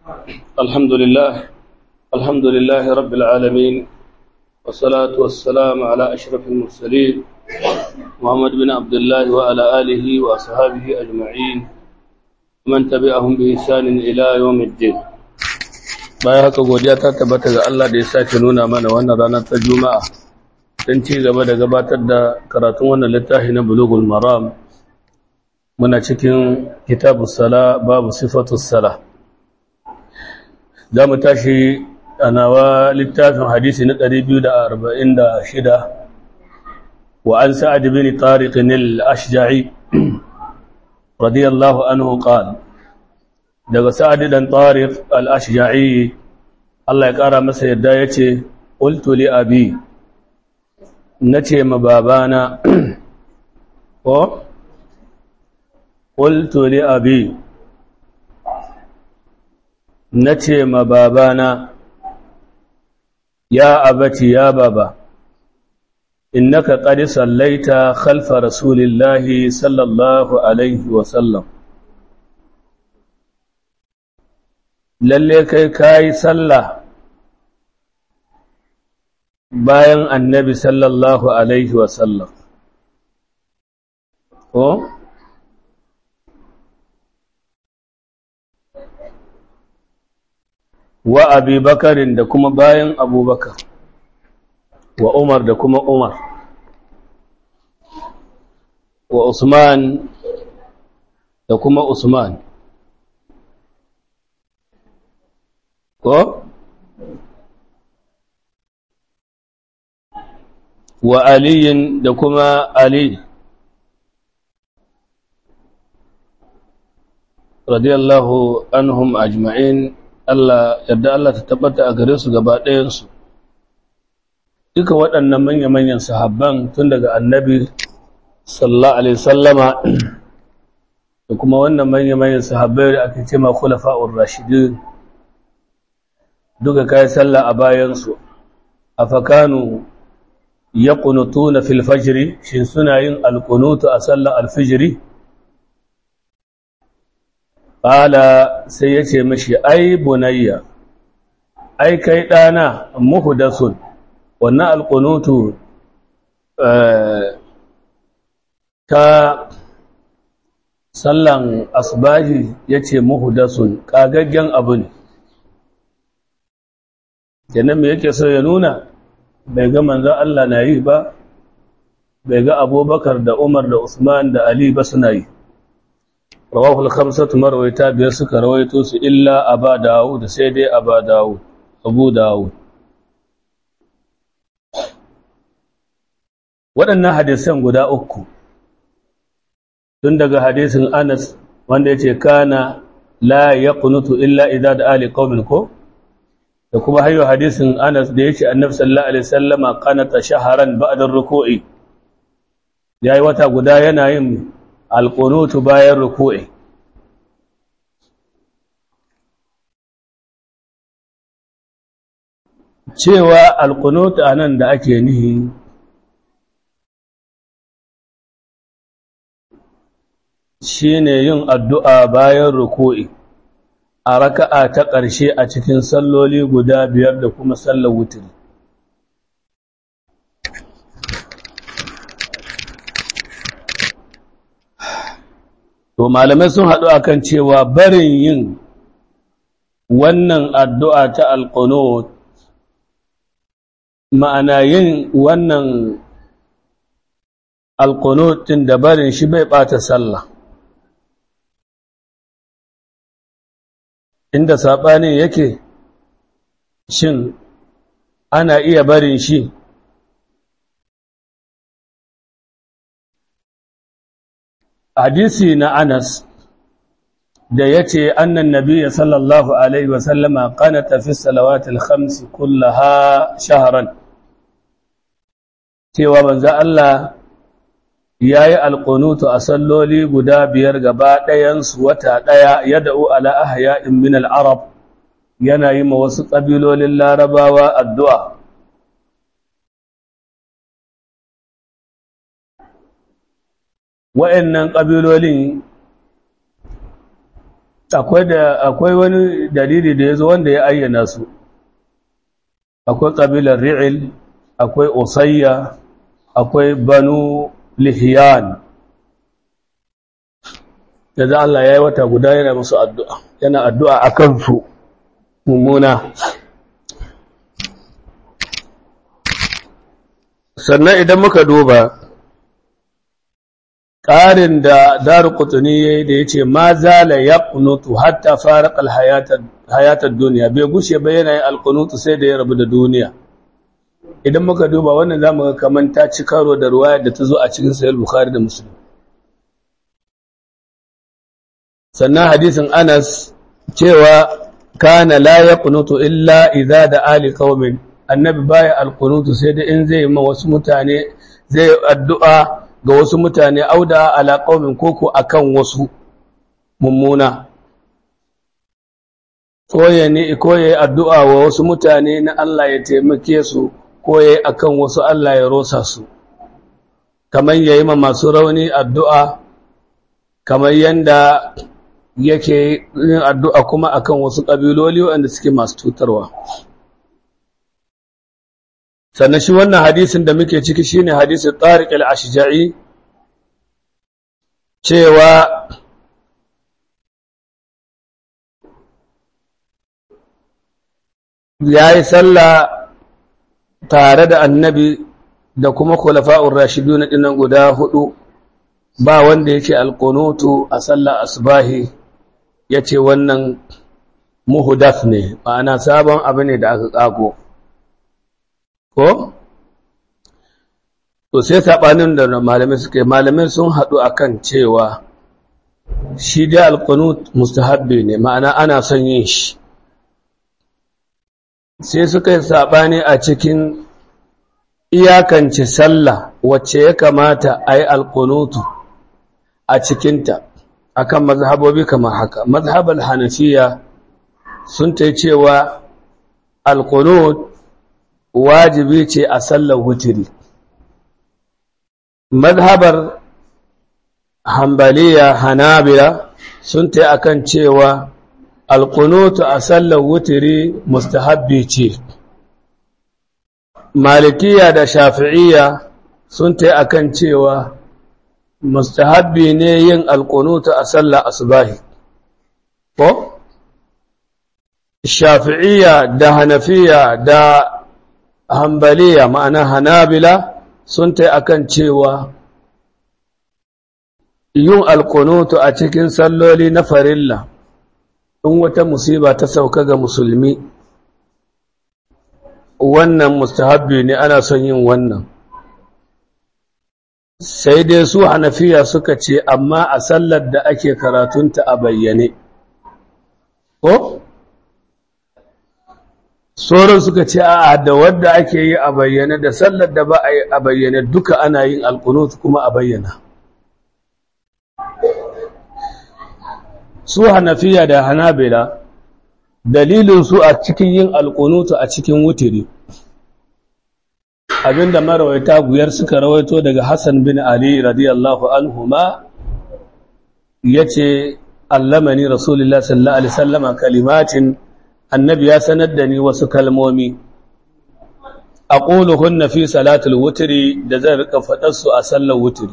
الحمد لله الحمد لله رب العالمين والصلاة والسلام على أشرف المرسلين محمد بن عبد الله وعلى آله وأصحابه أجمعين ومن تبعهم بإحسان إلى يوم الدين bayan haka godiya ta tabbata ga Allah da ya sake nuna mana wannan ranar ta Juma'a don ci gaba da gabatar da karatun wannan littafi na Bulughul Maram muna cikin kitabus sala babu sifatus sala za mu tashi a nawa littafin hadisi na 246 wa an sa'ad bin tariq al-ashja'i radiyallahu anhu qala daga sa'ad dan tariq al-ashja'i Allah ya kara masa yadda yace qultu li abi nace ma babana ko qultu li abi nace ma babana ya abati ya baba innaka qad sallaita khalfa rasulillahi sallallahu alaihi wa sallam lalle kai kayi sallah bayan annabi sallallahu alaihi wa sallam ko wa abi bakarin da kuma bayan abubakar wa umar da kuma umar wa usman da kuma usman ko wa aliyin da kuma ali radiyallahu anhum ajma'in Allah yadda Allah ta tabbata a gare su gaba ɗayansu duka waɗannan manya-manyan sahabban tun daga annabi sallallahu alaihi sallama da kuma wannan manya-manyan sahabbai da ake ce ma khulafa'ur rashidin duka kai sallah a bayansu afakanu yaqnutuna fil fajr shin suna yin alqunutu a sallar alfijiri Ƙala sai ya ce mashi, Ai, bunayya, ai, kai ɗana muhudasun, wannan alƙunutu ta sallan asbahi ya ce muhudasun, ƙagaggen abu ne. Kenan me yake so ya nuna, bai ga manzan Allah na yi ba, bai ga abubakar da Umar da Usman da Ali ba suna yi. rawahu al-khamsatu marwayta biyar suka rawaito su illa aba dawud sai dai aba dawud abu dawud waɗannan hadisan guda uku tun daga hadisin Anas wanda yace kana la yaqnutu illa idza da ali qaumin ko da kuma hayo hadisin Anas da yace annabi sallallahu alaihi wasallama qanata shaharan ba'da ar-ruku'i yayi wata guda yana yin alƙunutu bayan ruku'i cewa alƙunutu a nan da ake nihi shi ne yin addu'a bayan ruku'i a raka'a ta ƙarshe a cikin salloli guda biyar da kuma sallar wutiri To malamai sun haɗu akan cewa barin yin wannan addu'a ta alƙunut ma'ana yin wannan alƙunutin da barin shi bai ɓata sallah. Inda saɓanin yake shin ana iya barin shi hadisi na Anas da yace annan nabiyyi sallallahu alaihi wa sallama qanata fi salawatil khams kullaha shahran cewa manzo Allah yayi alqunutu a salloli guda biyar gaba ɗayan su wata ɗaya yad'u ala ahya'in min al-arab yana yi ma wasu ƙabilolin larabawa addu'a wa'yannan ƙabilolin akwai da akwai wani dalili da yazo wanda ya ayyana su akwai kabilar ri'il akwai usayya akwai banu lihiyan da Allah ya yi wata guda yana musu addu'a yana addu'a a kansu mummuna sannan idan muka duba ƙarin da daru kutuni ya yi da ya ce ma zala ya kunutu hatta fara hayatar duniya bai gushe bai yana yin alkunutu sai da ya rabu da duniya idan muka duba wannan za mu ga kamar ta ci karo da ruwayar da ta zo a cikin sayar bukhari da musulun sannan hadisin anas cewa kana la yaqunutu illa idza da ali qaumin annabi baya alqunutu sai da in zai ma wasu mutane zai addu'a ga wasu mutane auda ala qaumin koko akan wasu mummuna koye ne koye addu'a wa wasu mutane na Allah ya taimake su koye akan wasu Allah ya rosa su kamar yayi ma masu rauni addu'a kamar yanda yake yin addu'a kuma akan wasu ƙabiloli waɗanda suke masu cutarwa. Sannan shi wannan hadisin da muke ciki shi ne hadisin Tariq al'ashija'i cewa ya yi sallah tare da annabi da kuma kulafa'ur rashidu na ɗinan guda hudu ba wanda yake alƙunutu a sallah asbahi ya ce wannan muhudaf ne ma'ana sabon abu ne da aka ƙago ko? to sai saɓanin da malamai suke malamai sun haɗu akan cewa shi dai alƙunut mustahabbi ne ma'ana ana son yin shi sai suka yi saɓani a cikin iyakance sallah wacce ya kamata a yi alƙunutu a cikinta akan mazhabobi kamar haka mazhabar hanafiya sun ta cewa alqunut wajibi ce a sallar wutiri mazhabar hambaliya hanabila sun ta akan cewa alqunut a sallar wutiri mustahabbi ce malikiya da shafi'iyya sun ta akan cewa mustahabbi ne yin alƙunuta a sallah asbahi ko shafi'iyya da hanafiya da hambaliya ma'ana hanabila sun ta akan cewa yin alƙunuta a cikin salloli na farilla in wata musiba ta sauka ga musulmi wannan mustahabbi ne ana son yin wannan sai dai su hanafiya suka ce amma a sallar da ake karatunta a bayyane ko sauran suka ce a da wadda ake yi a bayyane da sallar da ba a yi a bayyane duka ana yin alkunut kuma a bayyana su hanafiya da hanabila dalilin su a cikin yin alkunutu a cikin wutiri abinda marawaita guyar suka rawaito daga Hassan bin Ali radiyallahu anhuma yace allamani rasulullah sallallahu alaihi wasallama kalimatin annabi ya sanar da ni wasu kalmomi aquluhunna fi salatul wutri da zan rika fadar su a sallar wutri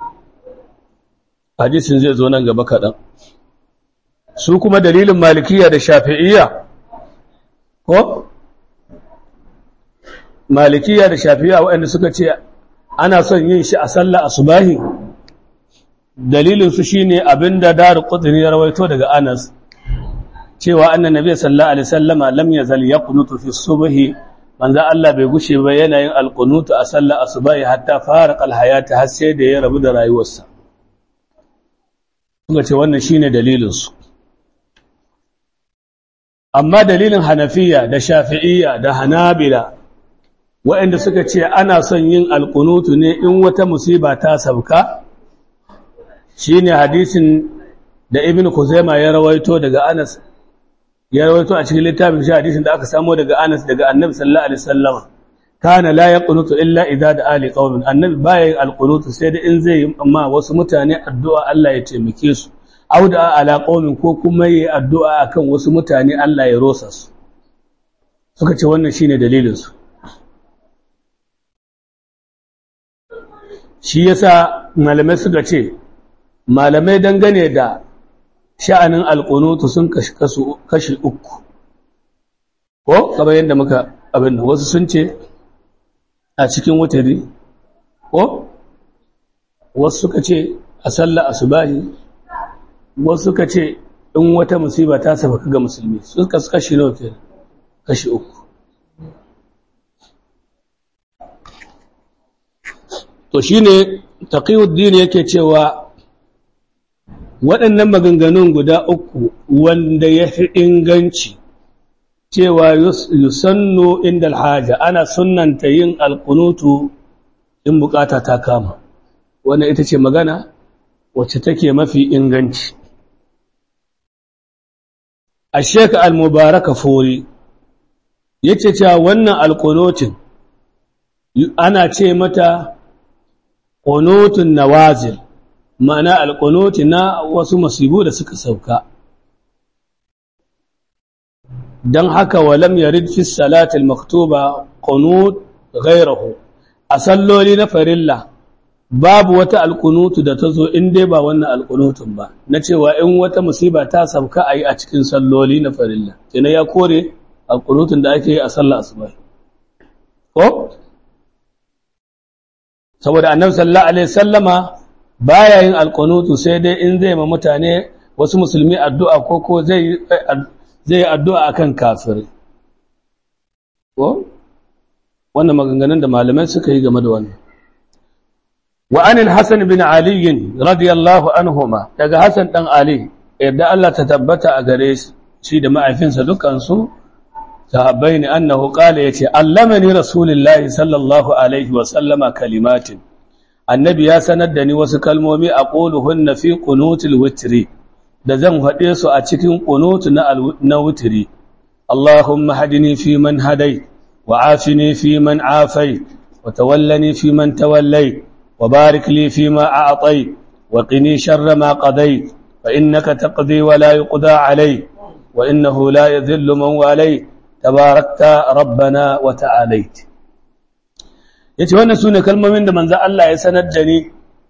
hadisin zai zo nan gaba kadan su kuma dalilin malikiya da shafi'iyya ko malikiya da shafiya waɗanda suka ce ana son yin shi a sallah asubahi dalilin su shine abinda daru qudri ya rawaito daga Anas cewa annan nabi sallallahu alaihi wasallama lam yazal yaqnutu fi subhi manzo Allah bai gushe ba yana yin alqunutu a sallah asubahi hatta farqa alhayata har sai da ya rabu da rayuwarsa suka ce wannan shine dalilin su amma dalilin hanafiya da shafi'iyya da hanabila waɗanda suka ce ana son yin alƙunutu ne in wata musiba ta sauka shi ne hadisin da ibn kuzaima ya rawaito daga anas ya rawaito a cikin littafin shi hadisin da aka samo daga anas daga annabi sallallahu alaihi wasallama kana la yaqunutu illa idza da ali qaumin annabi baya yin alqunutu sai da in zai yi amma wasu mutane addu'a Allah ya taimake su auda ala qaumin ko kuma yi addu'a akan wasu mutane Allah ya rosa su suka ce wannan shine dalilin su shi yasa malamai suka ce malamai dangane da sha'anin alqunutu sun kashi kashi uku ko kamar yadda muka abin wasu sun ce a cikin wutari ko wasu suka ce a sallar asubahi wasu suka ce in wata musiba ta saba ga musulmi suka kashi nawa ke kashi uku to shine taqiyuddin yake cewa waɗannan maganganun guda uku wanda ya fi inganci cewa yusannu inda alhaja ana sunnanta yin alkunutu in bukata ta kama wannan ita ce magana wacce take mafi inganci a sheka al-mubaraka fori yace cewa wannan alkunutin ana ce mata qunutun nawazil ma'ana alkunuti na wasu masibu da suka sauka don haka walam yarid fi salatil maktuba qunut ghayrahu a salloli na farilla babu wata alkunutu da ta zo in dai ba wannan alkunutun ba na cewa in wata musiba ta sauka a yi a cikin salloli na farilla kenan ya kore alkunutun da ake yi a sallah asuba ko saboda annabi sallallahu alaihi sallama baya yin alkunutu sai dai in zai ma mutane wasu musulmi addu'a ko ko zai zai yi addu'a akan kafirai ko wannan maganganun da malamai suka yi game da wannan وعن الحسن بن علي رضي الله عنهما daga Hassan dan Ali yadda Allah ta tabbata a gare shi da ma'aifinsa dukan su sahabbai ne annahu qala yace allamani rasulullahi sallallahu alaihi wa sallama kalimatin annabi ya sanar da ni wasu kalmomi aquluhunna fi qunutil witri da zan faɗe su a cikin qunut na na witri Allahumma hadini fi man hadai wa afini fi man afai wa tawallani fi man tawallai وبارك لي فيما أعطيت وقني شر ما قضيت فإنك تقضي ولا يقضى عليك وإنه لا يذل من واليت تباركت ربنا وتعاليت yace wannan sune kalmomin da manzo Allah ya sanar da ni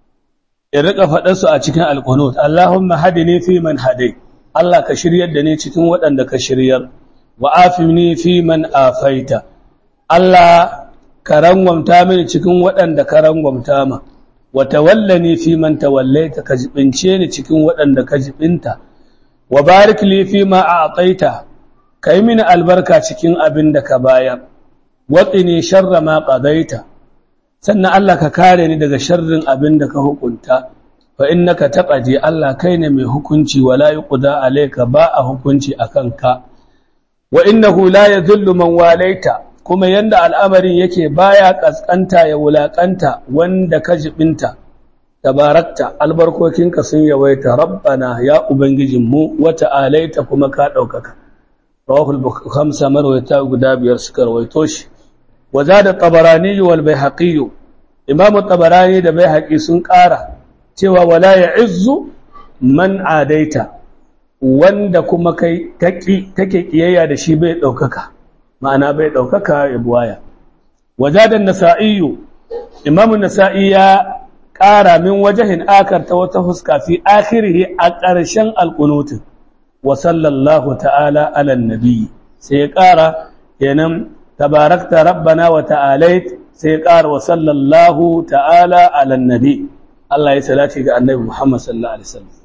in rika faɗar su a cikin alqunut Allahumma hadini fi man hadai Allah ka shiryar da ni cikin waɗanda ka shiryar wa afini fi man afaita Allah ka rangwamta mini cikin waɗanda ka rangwamta ma wata wallani fi man tawallaita ka jibince ni cikin waɗanda ka jibinta wa barik li fi ma a'taita kai mini albarka cikin abin da ka bayar waqini sharra ma qadaita sannan Allah ka kare ni daga sharrin abin da ka hukunta fa innaka taqadi Allah kai ne mai hukunci wala yuqda alayka ba a hukunci akan ka wa innahu la yadhillu man walaita kuma yanda al'amarin yake baya kaskanta ya wulakanta wanda ka jibinta tabarakta albarkokinka sun yawaita rabbana ya ubangijinmu wata alaita kuma ka ɗaukaka rawahul khamsa marwayata guda biyar suka rawaito shi wazada tabarani wal baihaqi imamu tabarani da baihaqi sun ƙara cewa wala ya'izzu man adaita wanda kuma kai kake kiyayya da shi bai ɗaukaka ma'ana bai ɗaukaka ya buwaya wajadan nasa'iyu imamun nasa'i ya ƙara min wajahin akar ta wata huska fi akhirihi a ƙarshen alƙunutin wa sallallahu ta'ala alan nabi sai ya ƙara kenan tabarakta rabbana wa ta'alait sai ya ƙara wa sallallahu ta'ala alan nabi Allah ya salati ga annabi Muhammad sallallahu alaihi wasallam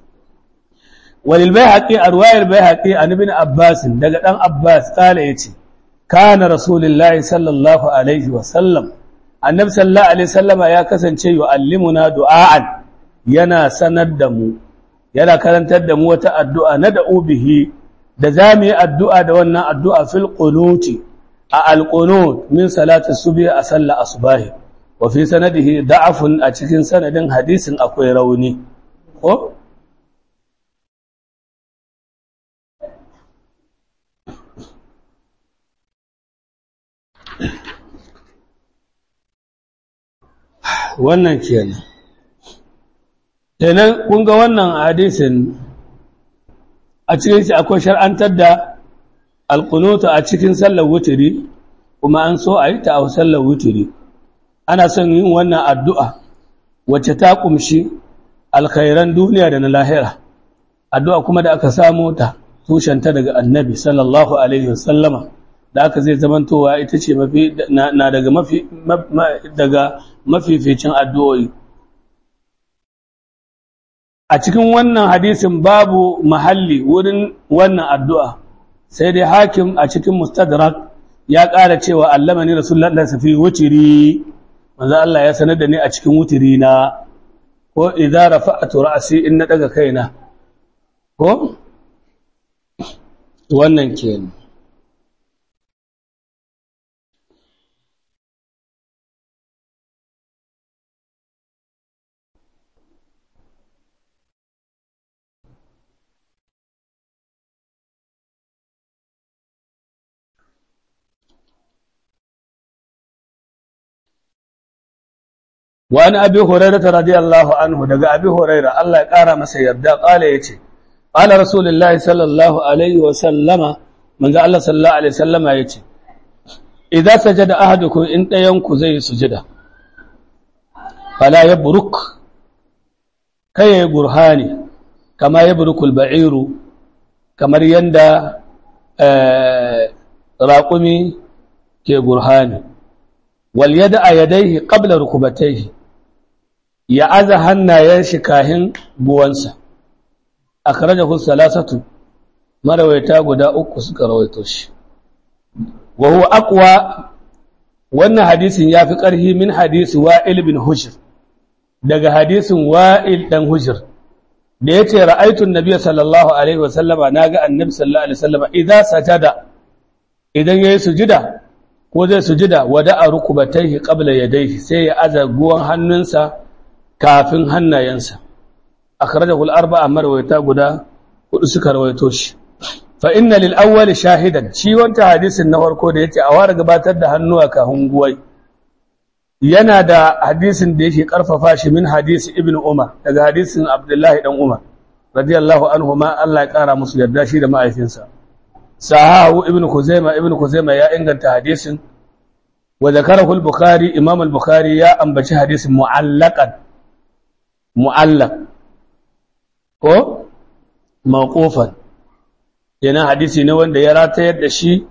walil bayhaqi arwayar bayhaqi an ibn abbas daga dan abbas kala yace kana rasulullahi sallallahu alaihi wasallam annabi sallallahu alaihi wasallama ya kasance yu'allimuna du'aan yana sanar da mu yana karantar da mu wata addu'a na da'u bihi da zamu yi addu'a da wannan addu'a fil qunuti a alqunut min salati subhi a sallar asbahi wa fi sanadihi da'afun a cikin sanadin hadisin akwai rauni ko wannan kenan kenan kun ga wannan hadisin a cikin shi akwai shar'antar da alkunuta a cikin sallar wuturi kuma an so a yi ta a sallar wuturi ana son yin wannan addu'a wacce ta kumshi alkhairan duniya da na lahira addu'a kuma da aka samu ta tushenta daga annabi sallallahu alaihi wasallama da aka zai zamantowa ita ce mafi na daga mafi daga mafificin addu'o'i a cikin wannan hadisin babu mahalli wurin wannan addu'a sai dai hakim a cikin mustadrak ya ƙara cewa allama ni rasulullah da safi wutiri manzo Allah ya sanar da ni a cikin wutiri na ko idza rafa'tu ra'si in na daga kaina ko wannan kenan وعن أبي هريرة رضي الله عنه دقى أبي هريرة الله قال مسا يردا قال يتي قال رسول الله صلى الله عليه وسلم من قال الله صلى الله عليه وسلم يتي إذا سجد أحدكم إن ينكو زي سجدة فلا يبرك كي برهاني كما يبرك البعير كما يندى آه راقمي كي برهاني وليدع يديه قبل ركبتيه ya aza hannayen shi kahin buwansa a karajahu salasatu marawaita guda uku suka rawaito shi wa huwa aqwa wannan hadisin yafi ƙarhi min hadisi wa'il bin hujr daga hadisin wa'il dan hujr da yace ra'aytu an-nabiy sallallahu alaihi wasallama naga annabi sallallahu alaihi wasallama idza sajada idan yayi sujuda ko zai sujuda wada'a rukubatayhi qabla yadayhi sai ya aza guwan hannunsa kafin hannayensa akhrajahu al-arba'a marwayata guda hudu suka rawaito shi fa inna lil awwal shahidan shi wanta hadisin na farko da yace a wara gabatar da hannuwa kafin guwai yana da hadisin da yake karfafa shi min hadisi ibn umar daga hadisin abdullahi dan umar radiyallahu anhu ma Allah ya kara musu yarda shi da ma'aikinsa sahahu ibn kuzaima ibn kuzaima ya inganta hadisin wa zakarahu al-bukhari imam al-bukhari ya ambaci hadisin mu'allaqan mu'allaq ko mawqufan yana hadisi ne wanda ya ratayar da shi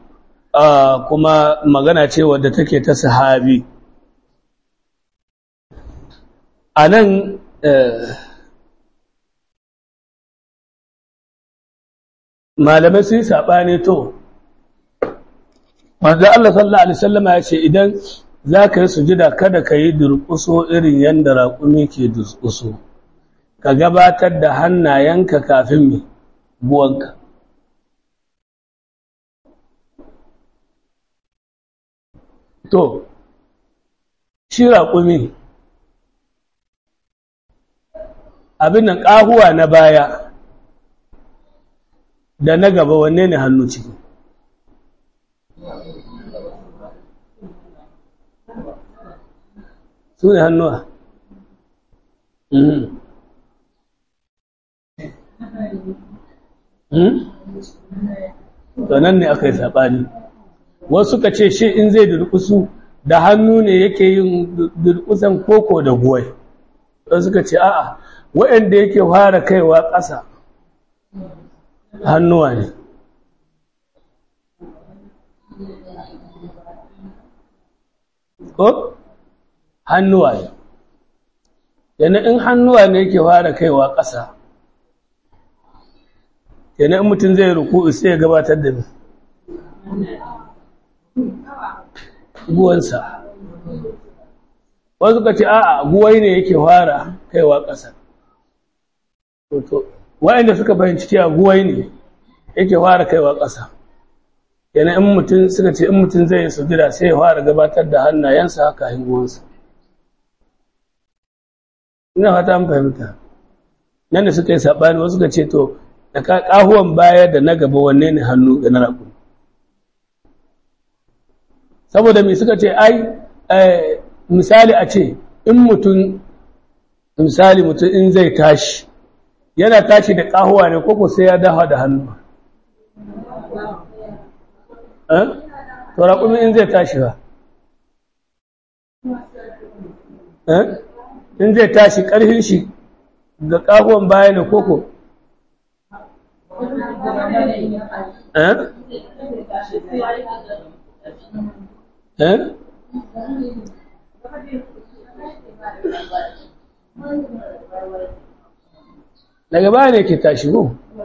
kuma magana ce wadda take ta sahabi anan malamai sun saɓane to wanda Allah sallallahu Alaihi wasallama ya ce idan za ka yi sujida kada ka yi durƙuso irin yadda raƙumi ke durƙuso ka gabatar da hannayenka kafin mai buwanka to shi raƙumi abin nan ƙahuwa na baya da na gaba wanne ne hannu ciki su ne hannuwa nan ne aka yi saɓani wasu ka ce shi in zai durkusu da hannu ne yake yin durkusan koko da guwai wasu ka ce a'a waɗanda yake fara kaiwa ƙasa hannuwa ne ko hannuwa ne yana in hannuwa ne yake fara kaiwa ƙasa yana in mutum zai ruku sai ya gabatar da guwansa wasu ka ce a'a guwai ne yake fara kaiwa ƙasa wa'anda suka fahimci cewa guwai ne yake fara kaiwa ƙasa yana in mutum suka ce in mutum zai yi sujira sai ya fara gabatar da hannayensa haka hinguwansa ina fata an fahimta nan da suka yi saɓani wasu suka ce to da ƙahuwan baya da na gaba wanne ne hannu da na raƙu saboda mai suka ce ai misali a ce in mutum misali mutum in zai tashi yana tashi da ƙahuwa ne koko sai ya dafa da hannu eh to raƙumi in zai tashi ba eh in zai tashi ƙarfin shi ga ƙahuwan baya ne koko eh eh daga baya ne ke tashi ko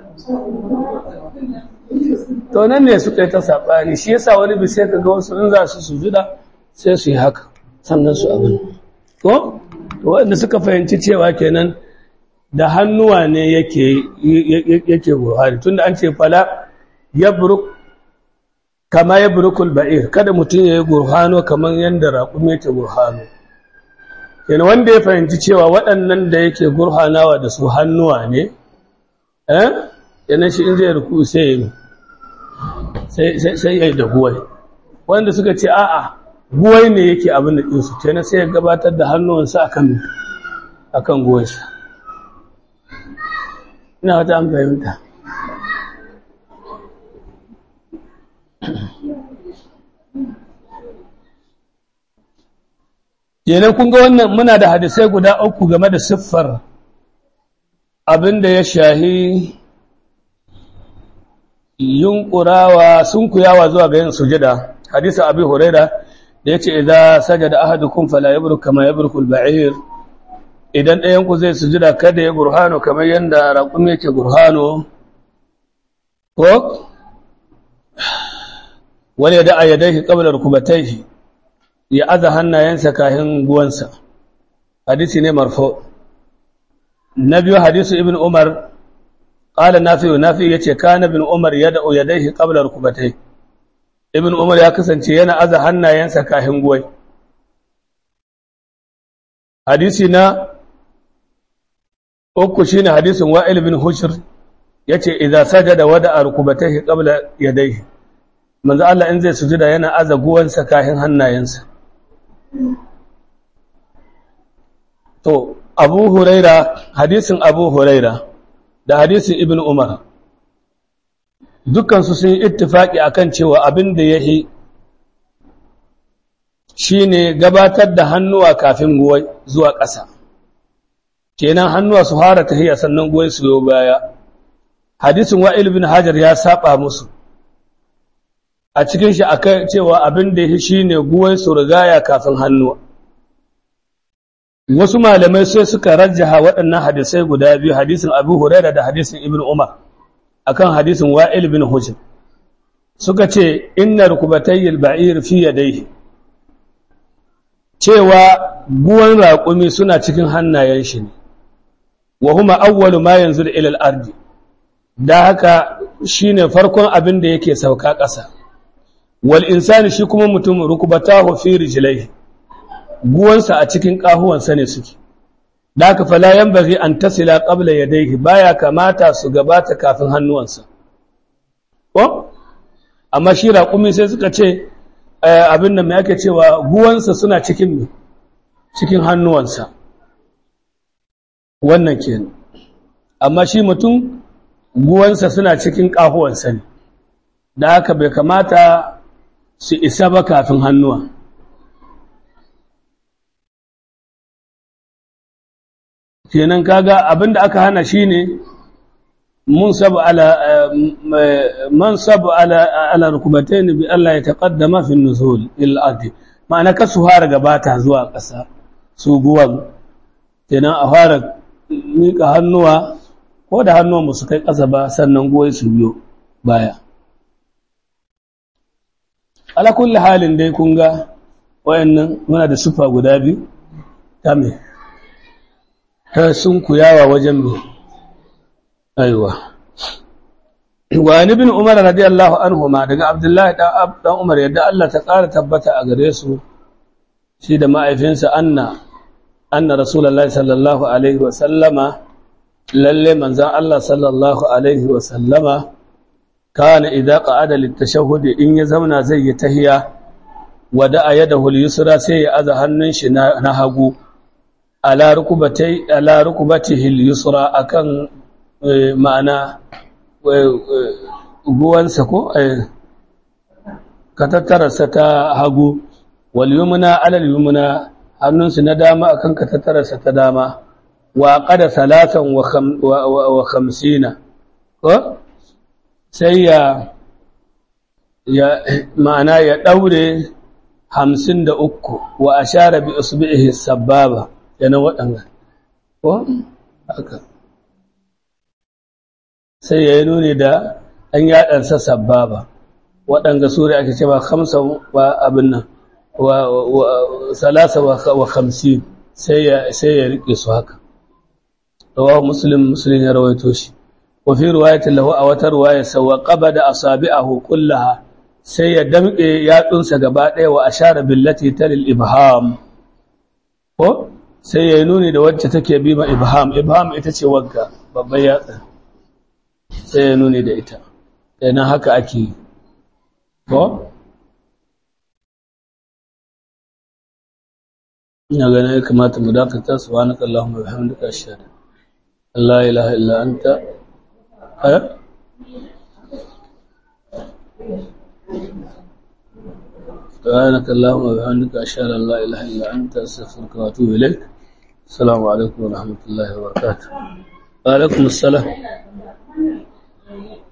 to nan ne suka yi ta saɓani shi yasa wani bi sai ka ga wasu in za su sujuda sai su yi haka sannan su abin ko to waɗanda suka fahimci cewa kenan da hannuwa ne yake yake buhari tunda an ce fala yabruk kama yabrukul ba'ir kada mutum ya yi gurhano kamar yadda raƙumi yake gurhano kenan wanda ya fahimci cewa waɗannan da yake gurhanawa da su hannuwa ne eh yana shi in zai ruku sai sai ya yi da guwai wanda suka ce a'a guwai ne yake abin da ɗinsu kenan sai ya gabatar da hannuwansa akan akan guwansa ina wata an fahimta kenan kun ga wannan muna da hadisai guda uku game da siffar abin da ya shahi yunƙurawa sun kuyawa zuwa ga yin sujada hadisi abi huraira da yace idza sajada ahadukum fala yabruk kama yabruku al-ba'ir idan ɗayan ku zai sujada kada ya gurhano kamar yanda raƙum yake gurhano ko wani da ayyadaihi qabla rukubatayhi ya aza hannayensa kahin guwansa hadisi ne marfo na biyu hadisu ibn umar qala nafi nafi yace kana ibn umar yad'u yadayhi qabla rukubatayhi ibn umar ya kasance yana aza hannayensa kahin guwai hadisi na uku shine hadisin wa'il bin hushr yace idza sajada wada'a rukubatayhi qabla yadayhi manzo Allah in zai sujuda yana aza guwansa kahin hannayensa to abu huraira hadisin abu huraira da hadisin ibn umar dukansu sun yi ittifaki akan cewa abin da ya yi shi ne gabatar da hannuwa kafin guwai zuwa ƙasa kenan hannuwa su fara tahiya sannan guwai su yo baya hadisin wa'il bin hajar ya saba musu a cikin shi akai cewa abin da ya shi ne guwai su rigaya kafin hannuwa wasu malamai sai suka rajjaha waɗannan hadisai guda biyu hadisin abu huraira da hadisin ibn umar akan hadisin wa'il bin hujr suka ce inna rukubatayil ba'ir fi yadayhi cewa guwan raƙumi suna cikin hannayen shi ne wa huma awwalu ma yanzu ila al-ardi da haka shine farkon abin da yake sauka ƙasa wal insani shi kuma mutum rukubatahu fi rijlaihi guwansa a cikin ƙahuwansa ne suke da haka fala yanbaghi an tasila qabla yadayhi baya kamata su gabata kafin hannuwansa ko amma shi raƙumi sai suka ce abin da mai ake cewa guwansa suna cikin cikin hannuwansa wannan kenan amma shi mutum guwansa suna cikin ƙahuwansa ne da haka bai kamata su isa ba kafin hannuwa kenan kaga abinda aka hana shine mun sabu ala man sabu ala ala rukbatayn bi Allah ya taqaddama fi nuzul il ardi ma'ana ka su fara gabata zuwa ƙasa su guwan kenan a fara mika hannuwa ko da hannuwan su kai ƙasa ba sannan goyi su biyo baya ala kulli halin dai kun ga wayannan muna da sufa guda biyu ta me ta sun kuyawa wajen me aiwa wa ni bin umar radiyallahu anhu ma daga abdullahi dan umar yadda Allah ta ƙara tabbata a gare su shi da ma'aifinsa anna anna rasulullahi sallallahu alaihi wa sallama lalle manzan Allah sallallahu alaihi wa sallama kana idza qa'ada litashahhud in ya zauna zai yi tahiya wada yadahu al-yusra sai ya aza hannun shi na hagu ala rukubatai ala rukubatihi al-yusra akan ma'ana guwansa ko ka tattararsa ta hagu wal yumna alal yumna hannunsu na dama akan ka tattararsa ta dama wa qada salatan wa khamsina ko sai ya ya ma'ana ya daure hamsin da uku wa ashara bi usbihi sababa yana waɗanga ko haka sai ya yi nuni da ɗan yaɗansa sababa waɗanga suri ake cewa hamsa wa abin nan wa salasa wa hamsin sai ya riƙe su haka rawahu muslim muslim ya rawaito shi wa fi riwayatin lahu a wata riwaya sawa qabada asabi'ahu kullaha sai ya damƙe yatsunsa gaba ɗaya wa ashara billati talil ibham ko sai ya yi nuni da wacce take bi ma ibham ibham ita ce wagga babban yatsa sai ya nuni da ita kenan haka ake yi ko ina ganin ya kamata mu dakata subhanaka allahumma wa bihamdika ashhadu an la ilaha illa anta eh سبحانك اللهم وبحمدك أشهد أن لا إله إلا أنت أستغفرك وأتوب إليك السلام عليكم ورحمة الله وبركاته وعليكم السلام